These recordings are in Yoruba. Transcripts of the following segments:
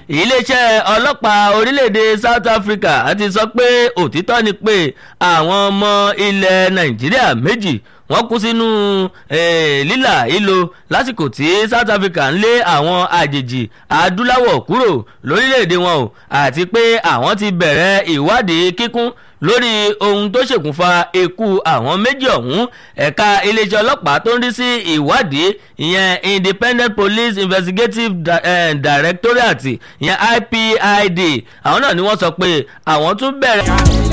iléeṣẹ́ ọlọ́pàá orílẹ̀-èdè South Africa ti sọ pé òtítọ́ ni pé àwọn ọmọ ilẹ̀ Nàìjíríà méjì wọ́n kú sínú lílà ìlò lásìkò tí South Africa ń lé àwọn àjèjì adúláwọ̀ kúrò lórílẹ̀‐èdè wọn o àti pé àwọn ti bẹ̀rẹ̀ ìwádìí kíkún lórí ohun tó ṣèkùnfà ikú àwọn méjì ọ̀hún ẹ̀ka iléeṣẹ́ ọlọ́pàá tó ń rí sí ìwádìí ìyẹn Independent Police Investigative Directorate ìyẹn IPID àwọn náà ni wọ́n sọ pé àwọn tún bẹ̀rẹ̀.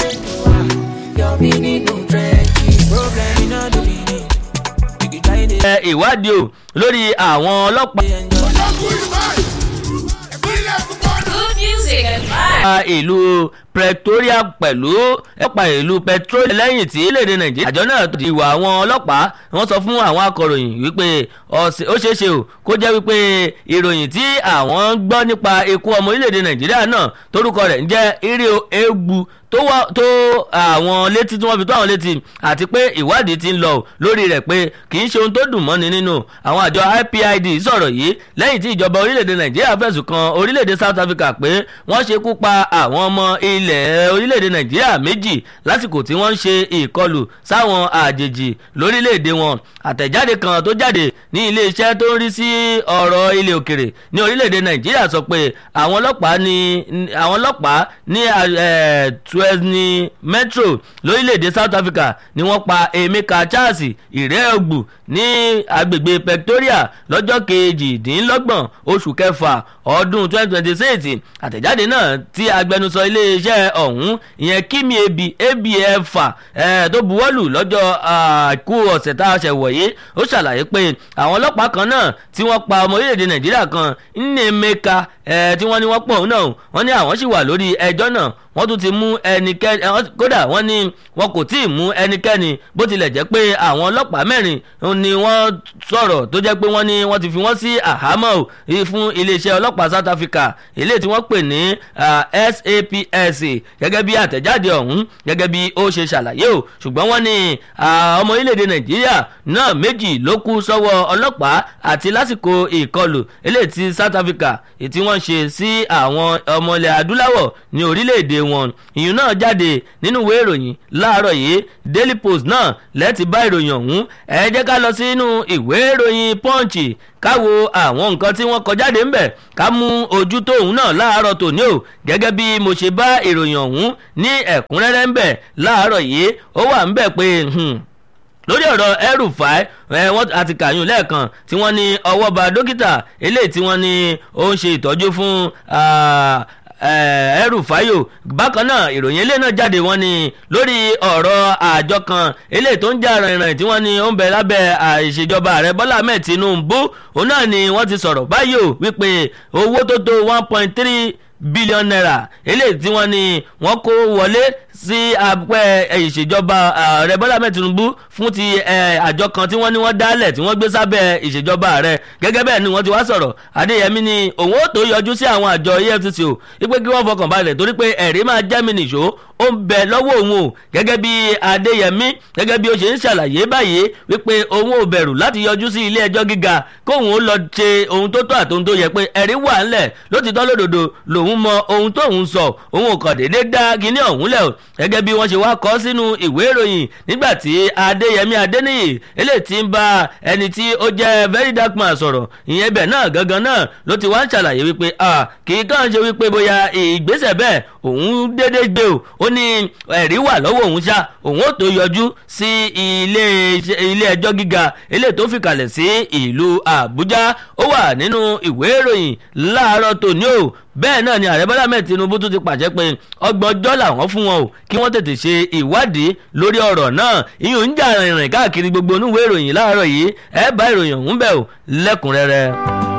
ìwádìí o lórí àwọn ọlọ́pàá. Good music and vibes. ìlú Pretoria pẹ̀lú ẹ̀pà ìlú Pretoria lẹ́yìn tí léde Nàìjíríà àjọ náà ti ìwà àwọn ọlọ́pàá wọ́n sọ fún àwọn akọ̀ròyìn wípé ó ṣeéṣe o kó jẹ́ wípé ìròyìn tí àwọn gbọ́ nípa ikú ọmọ orílẹ̀-èdè Nàìjíríà náà torúkọ rẹ̀ ń jẹ́ Irio Egbu tó àwọn létí tí wọ́n fi tó àwọn létí àti pé ìwádìí ti ń lọ lórí rẹ̀ pé kì í ṣe ohun tó dùn mọ́ni nínú àwọn àjọ IPID sọ̀rọ̀ yìí lẹ́yìn tí ìjọba orílẹ̀-èdè Nàìjíríà fẹ̀sùn kan orílẹ̀-èdè South Africa pé wọ́n ṣekú pa àwọn ọmọ ilẹ̀ orílẹ̀-èdè Nàìjíríà méjì lásìkò tí wọ́n ń ṣe ìkọlù sáwọn àjèjì lórílẹ̀-èdè wọn àtẹ̀jáde kan tó jáde ní iléeṣẹ́ tó ń rí sí ọ̀rọ̀ ilẹ̀ òkèrè ní orílẹ̀-èdè Nàìjíríà sọ pé àwọn ọlọ́pàá ní àwọn ọlọ́pàá ní Tuesney Metro lórílẹ̀‐èdè South Africa ni wọ́n pa Emeka Charles Ìrẹ́ọ̀gbù ní agbègbè Pretoria lọ́jọ́ kejìdínlọ́gbọ̀n oṣù kẹfà ọdún 2026 àtẹ̀jáde náà tí agbẹnusọ iléeṣẹ́ ọ̀hún ìyẹn Kimi Ebi Ebiefa tó buwọ́lù lọ́jọ́ àìkú ọ̀sẹ̀ tá a ṣẹ̀ wọ̀nyí ó ṣàlàyé pé àwọn ọlọ́pàá kan náà tí wọ́n pa ọmọ orílẹ̀-èdè Nàìjíríà kan Nnemeka tí wọ́n ní wọ́n pọ̀ náà wọ́n ní àwọn sì wà lórí ẹjọ́ náà wọ́n tún ti mú ẹnikẹ́ni kódà wọ́n ní wọn kò tí ì mú ẹnikẹ́ni bó tilẹ̀ jẹ́ pé àwọn ọlọ́pàá mẹ́rin ni wọ́n sọ̀rọ̀ tó jẹ́ pé wọ́n ní wọ́n ti fi wọ́n sí àhámọ́ fún iléeṣẹ́ ọlọ́pàá South Africa eléyìí tí wọ́n pè ní SAPS gẹ́gẹ́ bí àtẹ̀jáde ọ̀hún gẹ́gẹ́ bí ó ṣe ṣàlàyé o ṣùgbọ́n wọ́n ní ọmọ orílẹ̀-èdè Nàìjíríà náà méjì ló kú sọ́wọ́ ọlọ́pàá àti lásìkò ìkọlù eléyìí tí South Africa tí wọ́n ṣe sí àwọn ọmọ ilẹ̀ adúláwọ̀ ní orílẹ̀-èdè wọn ìyún náà jáde nínú ìwé ìròyìn láàárọ̀ yìí Daily Post náà lẹ́ẹ̀tì bá ìròyìn ọ̀hún ẹ jẹ́ ká lọ sínú ìwé ìròyìn Punch káwo àwọn nǹkan tí wọ́n kọ jáde ńbẹ̀ ká mú ojú tóun náà láàárọ̀ tòní o gẹ́gẹ́ bí mo ṣe bá ìròyìn ọ̀hún ní ẹ̀kúnrẹ́rẹ́ ńbẹ̀ láàárọ̀ yìí ó wà ńbẹ̀ pé lórí ọ̀rọ̀ El-Rufai wọ́n àti kàyún lẹ́ẹ̀kan tí wọ́n ní ọwọ́ ba dókítà eléyìí tí wọ́n ní ó ń ṣe ìtọ́jú fún El-Rufai bákan náà ìròyìn eléyìí náà jáde wọ́n ní lórí ọ̀rọ̀ àjọ kan eléyìí tó ń jà rìnrìn tí wọ́n ní ó ń bẹ lábẹ́ ìṣèjọba ààrẹ Bọ́lá Ahmed Tinubu òun náà ni wọ́n ti sọ̀rọ̀ báyìí o wípé owó tó tó one point three bílíọ̀nù náírà eléyìí tí wọ́n ní wọ́n kó wọlé sí abẹ́ ìṣèjọba ààrẹ Bọ́lá Ahmed Tinubu fún ti àjọ kan tí wọ́n ní wọ́n dálẹ̀ tí wọ́n gbé sábẹ́ ìṣèjọba ààrẹ gẹ́gẹ́ bẹ́ẹ̀ ni wọ́n ti wá sọ̀rọ̀ Adéyẹmí ni òun ó tó yọjú sí àwọn àjọ EFCC o wípé kí wọ́n fọkàn balẹ̀ torí pé ẹ̀rí máa jẹ́ mi nìṣó ó ń bẹ lọ́wọ́ òun o gẹ́gẹ́ bí Adéyẹmí gẹ́gẹ́ bí ó ṣe ń ṣàlàyé báyìí wípé òun ò bẹ̀rù láti yọjú sí ilé ẹjọ́ gíga kóun ó lọ ṣe ohun tó tọ́ àti ohun tó yẹ pé ẹ̀rí wà ńlẹ̀ lótìtọ́ lódodo lòun mọ ohun tóun sọ òun ò kàn déédéé dá kinní ọ̀hún lẹ̀ o gẹ́gẹ́ bí wọ́n ṣe wá kọ sínú ìwé ìròyìn nígbà tí Adéyẹmí Adéníyì eléyìí ti ń bá ẹni tí ó jẹ́ very dark man sọ̀rọ̀ ìyẹn ibẹ̀ náà gangan náà ló ti wá ń ṣàlàyé wípé kì í kàn ṣe wípé bóyá ìgbésẹ̀ bẹ́ẹ̀ òun déédéé gbé o ó ní ẹ̀rí wà lọ́wọ́ òun ṣá òun ó tó yọjú sí ilé ẹjọ́ gíga eléyìí tó fìkàlẹ̀ sí ìlú Àbújá ó wà nínú ìwé ìròyìn láàárọ̀ tòní o bẹ́ẹ̀ náà ni ààrẹ bọ́lá mẹ́ẹ̀ tinubu tún ti pàṣẹ pé ọgbọ̀n ọjọ́ làwọn fún wọn o kí wọ́n tètè ṣe ìwádìí lórí ọ̀rọ̀ náà ìyún ń jà rìnrìn káàkiri gbogbo onúwèé ìròyìn láàárọ̀ yìí ẹ bá ìròyìn ọ̀hún bẹ̀ o lẹ́kùnrẹ́rẹ́.